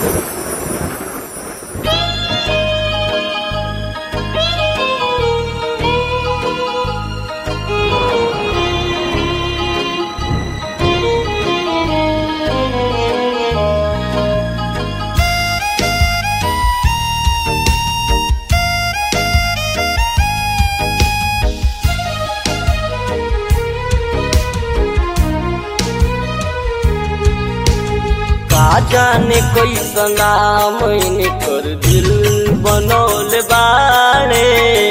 का जाने कैसन नाम कर दिल बनौले बाड़े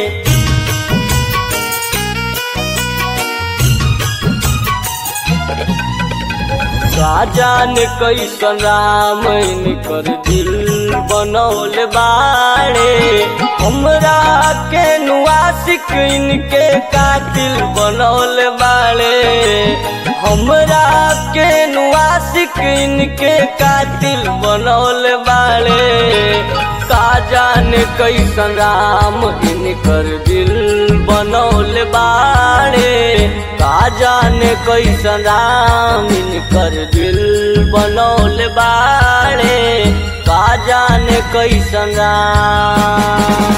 का जाने कैसन राम कर दिल बनौले बाड़े हमरा के नुआसिक इनके कातिल बनौले बाड़े हमरा के नुआसिक इनके कातिल बनौले बाड़े का जाने कैसन राम इनकर दिल बनौले बाड़े का जाने कैसन राम इनकर दिल बनौले बाड़े का जाने कैसन राम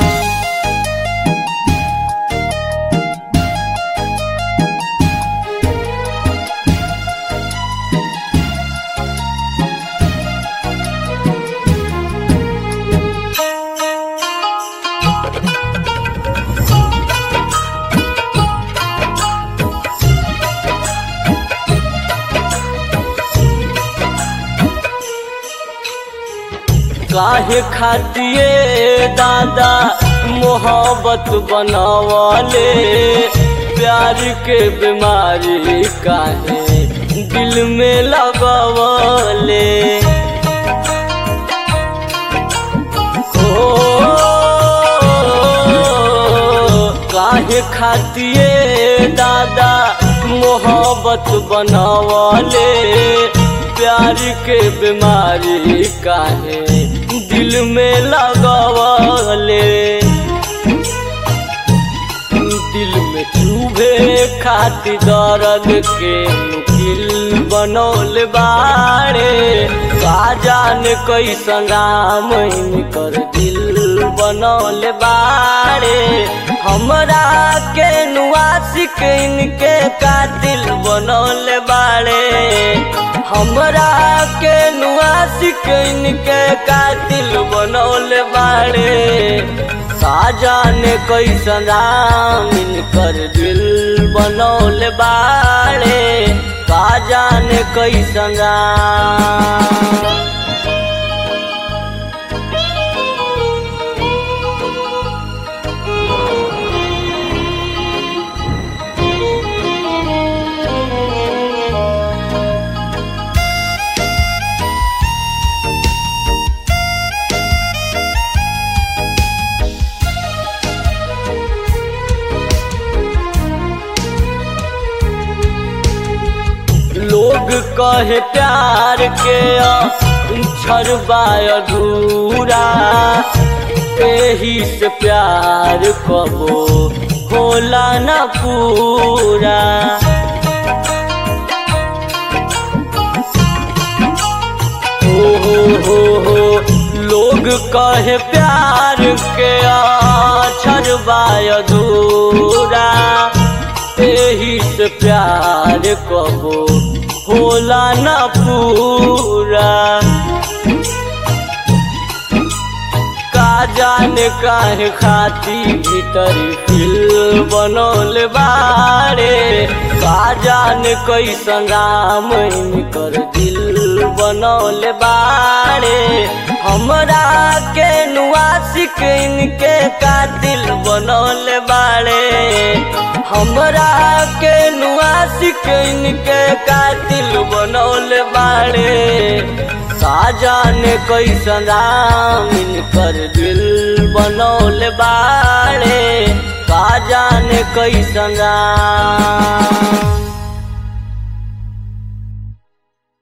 काहे खातिए दादा मोहब्बत बनावले प्यार के बीमारी काहे दिल में लगवले ओ काहे खातिए दादा मोहब्बत बनावले प्यार के बीमारी काहे दिल में लगवले दिल में चूभे खाती दर्द के मुकिल बनौल बाड़े का जान कैसन राम कर दिल बनौल बाड़े हमरा के नुआसिक इनके कातिल बनौल बाड़े हमरा के नुआसिक इनके कातिल बनौल बाड़े साजाने कैसन राम इनकर दिल बनौल बाड़े का जाने कैसन राम लोग कहे प्यार के छरबाय अधूरा एही से प्यार कबो होला न पूरा हो हो हो हो लोग कहे प्यार के छरबाय अधूरा एही से प्यार कबो होला न पूरा का जाने काहे खाती भीतर फिल बनौल बाड़े का जाने कैसन राम कर दिल बनौल बाड़े हमरा के नुआसिक इनके कातिल बनौल बाड़े हमरा के नुआसिक इनके कातिल बनौल बाड़े साजाने कैसन राम इनकर दिल बनौल बाड़े का जाने कैसन राम